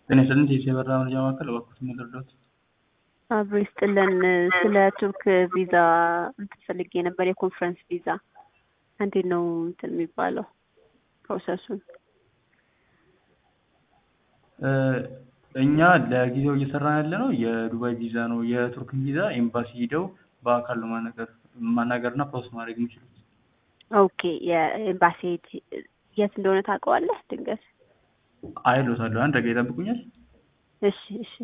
ጤና ይስጥልን የኢትዮ የበረራ መረጃ ማዕከል እባክዎትን ልርዳዎት? አብሮ ይስጥልን ስለ ቱርክ ቪዛ እንትን ፈልጌ ነበር የኮንፈረንስ ቪዛ እንዴት ነው እንትን የሚባለው ፕሮሰሱን? እኛ ለጊዜው እየሰራን ያለ ነው የዱባይ ቪዛ ነው። የቱርክን ቪዛ ኤምባሲ ሂደው በአካል ነው ማናገር ማናገርና ፕሮሰስ ማድረግ የሚችሉት። ኦኬ የኤምባሲ የት እንደሆነ ታውቀዋለህ? ድንገት አይሎታለሁ። አንድ ደቂቃ ይጠብቁኛል። እሺ እሺ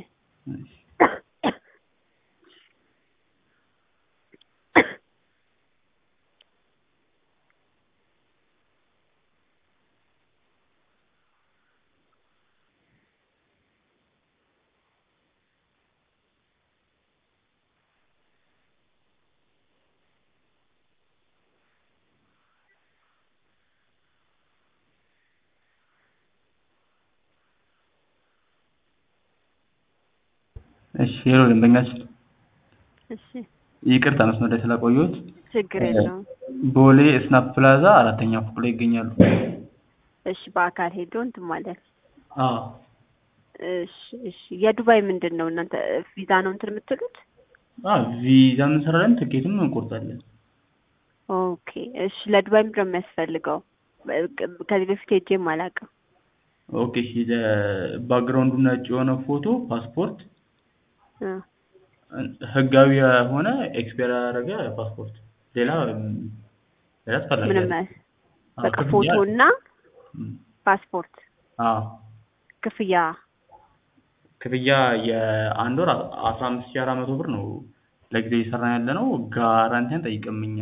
እሺ ሄሎ ደንበኛችን፣ እሺ ይቅርታ መስመር ላይ ስላቆየሁት። ችግር የለውም። ቦሌ ስናፕ ፕላዛ አራተኛ ፎቅ ላይ ይገኛሉ። እሺ በአካል ሄዶ እንትን ማለት አዎ እሺ እሺ የዱባይ ምንድን ነው እናንተ ቪዛ ነው እንትን የምትሉት? አዎ ቪዛ እንሰራለን፣ ትኬትም እንቆርጣለን። ኦኬ እሺ ለዱባይ ምንድን ነው የሚያስፈልገው? ከዚህ በፊት ሄጄም አላውቅም። ኦኬ እሺ ለባክግራውንዱ ነጭ የሆነ ፎቶ፣ ፓስፖርት፣ እ ህጋዊ የሆነ ኤክስፓየር ያደረገ ፓስፖርት፣ ሌላ ሌላ አስፈላጊ ምንም አይደለም። አያስ- አዎ፣ በቃ ክፍያ- ፎቶ እና እም፣ ፓስፖርት አዎ ክፍያ ክፍያ የአንድ ወር አስራ አምስት ሺህ አራት መቶ ብር ነው ለጊዜው እየሰራን ያለ ነው። ጋራንቲ አንጠይቅም እኛ።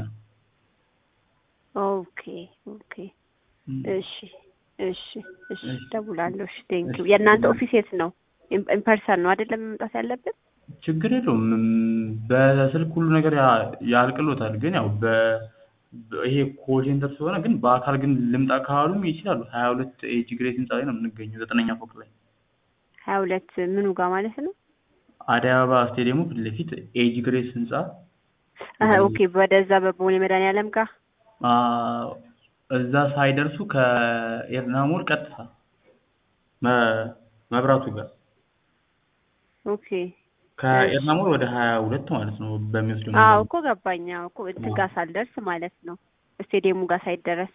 ኦኬ ኦኬ እም፣ እሺ እሺ እሺ እሺ። ደውላለሁ። እሺ ቴንኪው። እሺ። የእናንተ ኦፊስ የት ነው? ኢምፐርሰን ነው አይደለም መምጣት ያለብን? ችግር የለውም። እም፣ በስልክ ሁሉ ነገር ያ- ያልቅሎታል። ግን ያው በ በ- ይሄ ኮል ሴንተር ስለሆነ ግን በአካል ግን ልምጣ ካሉም ይችላሉ። ሀያ ሁለት ኤጅ ግሬስ ህንፃ ላይ ነው የምንገኘው ዘጠነኛ ፎቅ ላይ ሀያ ሁለት ምኑ ጋር ማለት ነው? አደይ አበባ ስቴዲየሙ ፊት ለፊት ኤጅ ግሬስ ህንፃ አሀ ኦኬ ወደዛ በቦሌ መድኃኒዓለም ጋር አ፣ እዛ ሳይደርሱ ከኤርና ሞል ቀጥታ መ- መብራቱ ጋር ኦኬ ከኤርና ሞል ወደ ሀያ ሁለት ማለት ነው በሚወስደው አዎ መንገድ። እኮ ገባኝ። አዎ እኮ እንትን አዎ። ጋር ሳልደርስ ማለት ነው ስቴዲየሙ ጋር ሳይደረስ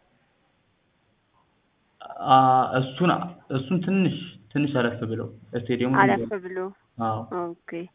አ፣ እሱን እሱን ትንሽ ትንሽ አለፍ ብለው ስቴዲየሙ አለፍ ብሎ አዎ ኦኬ